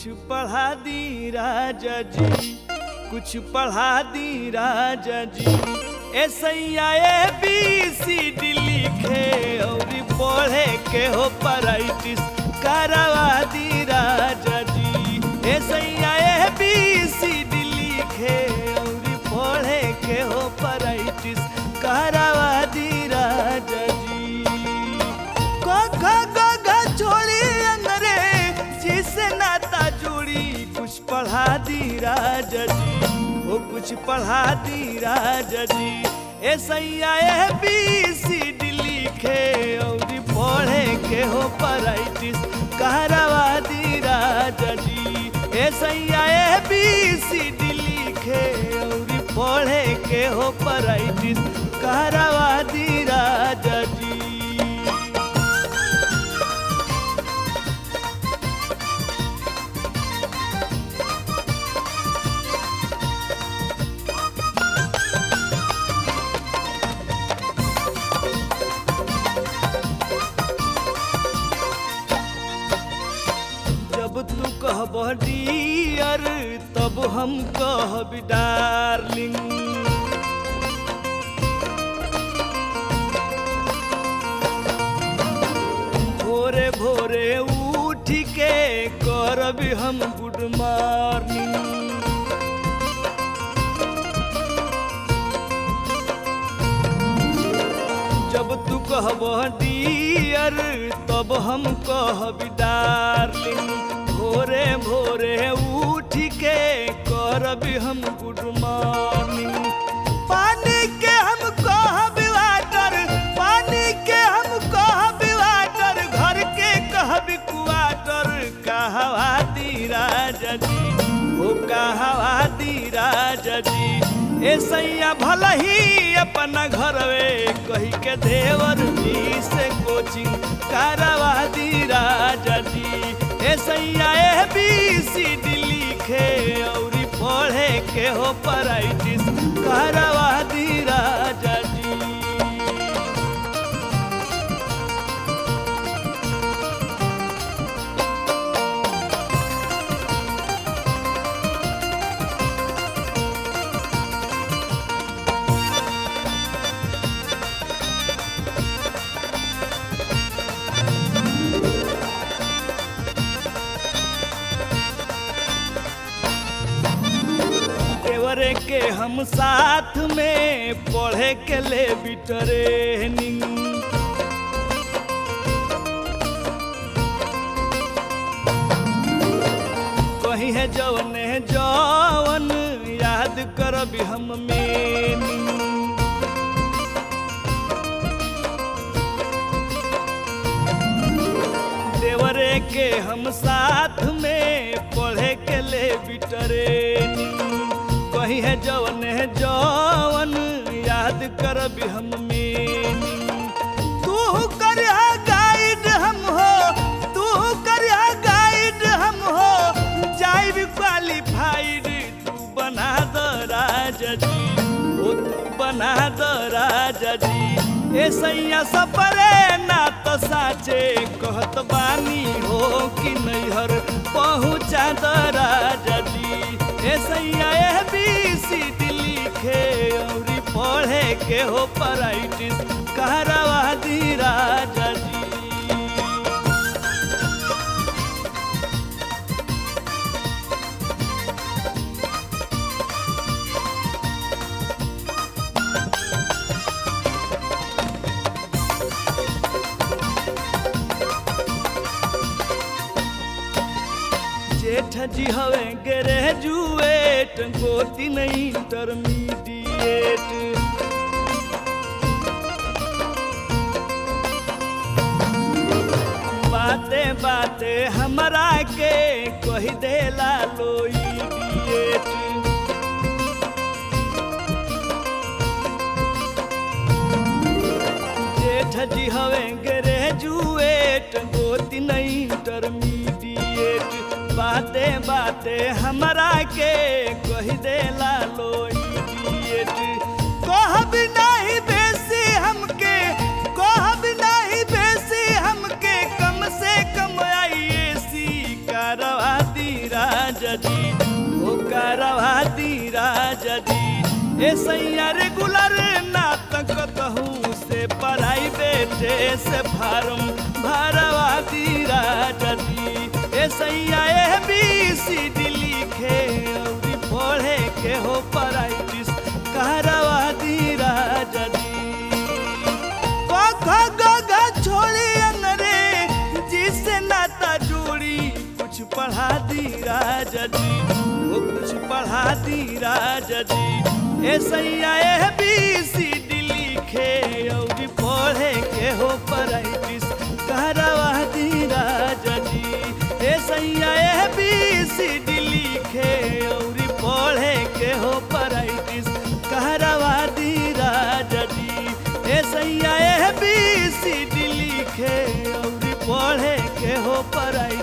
पढ़ा दी राजा जी कुछ पढ़ा दी राजा जी ऐसैया ए बी सी डी लिखे और पढ़े के हो पराइटिस करवा दी राजा जी ऐसैया ए बी सी डी लिखे और पढ़े के हो पराइटिस करवा दी राजा जी क ख ग घ छोड़ी अंगरे जिसे नाता जोड़ी कुछ पढ़ा दी राजा जी वो कुछ पढ़ा दी राजा जी ऐसैया ए बी सी डी लिखे और पढ़े के हो पराइटिस कहरवा दी राजा जी ऐसैया ए बी सी डी लिखे और पढ़े के हो पराइटिस कहरवा दी राजा जी जब तू कहब डियर तब हम कहब डार्लिंग भोरे भोरे उठ के करब हम गुड मॉर्निंग जब तू कहब डियर तब हम कहब डार्लिंग भोरे भोरे उठ के करब हम गुड मॉर्निंग पानी के हम कहब वाटर पानी के हम कहब वाटर घर के कहब क्वाटर कहवा दी राजा जी ओ कहवा दी राजा जी ए सैया भला ही अपना घरवे कही के देवर जी से कोचिंग करवा दी राजा जी ए सैया ए बी सी डी लिखे और पढ़े के हो पराइटिस करवा दी राजा जी देवरे के हम साथ में पढ़े के ले बिटरेनिंग कही है जवन है जवन याद करब हम मेनिंग देवरे के हम साथ में पढ़े के ले बिटरेनी कही है जवन है जवन याद करब हम मेनी तू कर गाइड हम हो तू कर गाइड हम हो जाइब क्वालिफाइड तू बना द राजा जी ओ तू बना द राजा जी ए सैया सपरे ना तो साचे कहत बानी हो कि नैहर पहुँचा द राजा जी ए सैया ए बी सी डी लिखे और पढ़े के हो पराइटिस कहरवा दी राजा जी जेठ जी हवे ग्रेजुएट गोती नहीं इंटरमीडिएट बाते बाते हमरा के कही देला लो इडिएट जेठ जी हवे ग्रेजुएट गोती नहीं इंटरमीडिएट बाते बाते हमरा के कही देला लो इडिएट कहब नहीं बेसी हमके कहब नहीं बेसी हमके कम से कम आईएसी करवा दी करवा दी राजा जी ए सैया रेगुलर नाटक कहूँ से प्राइवेट से फार्म भरवा दी राजा जी ए सैया ए बी सी डी लिखे और पढ़े के हो प्राइटिस करवा दी राजा जी ग ग ग छोड़ी अंगरे जिससे नाता जोड़ी कुछ पढ़ा दी राजा जी वो कुछ पढ़ा दी राजा जी ए सैया ए बी सी डी लिखे और पढ़े के हो प्राइटिस करवा दी राजा जी ए सैया ए बी सी डी लिखे और पढ़े के हो प्राइटिस करवा दी राजा जी ए सैया ए बी सी डी लिखे और पढ़े के हो पढ़ाई